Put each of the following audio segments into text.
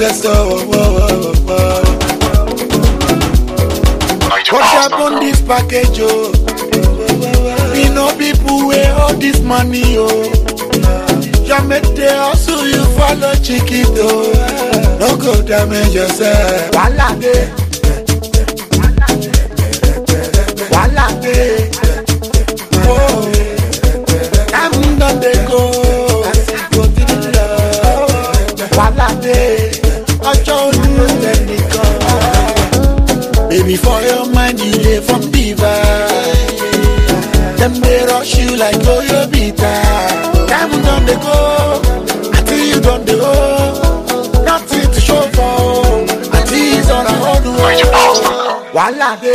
ancestor. What happen this package, oh? We know people where all this money, oh. You make the hustle, you follow chiquito. No go damage yourself. Wala de. Wala de. Oh, I'm done they go. Go to the love. Wala de. Ọjọ́ olú tẹnìkan. Baby, for your mind, you live from divine. Them they rush you like Toyo Bita. Time done they go, until you done the go. Nothing to show for, until it's on a hold. Wala de,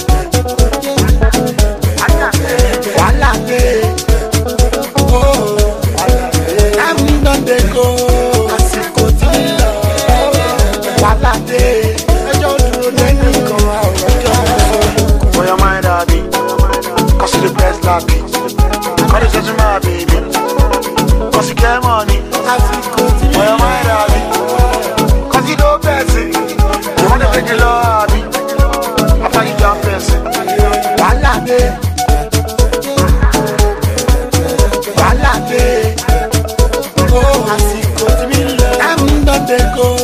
wala de, oh, time done they go. Àsìkò tí ń lọ, wala de. Ẹjọ́ dúró lẹ́yìn kan, àwọn ọjọ́ ìfọ̀kù. For your mind, I be. Cause you the best like me. Call it just my baby. Cause you get money. Àsìkò tí ń For your lọ. mind, I be. Cause you know person. You wanna take the law, I be. After you jump person. wàhálà dé wàhálà dé ó àsìkò tí mi lọ. time don dey go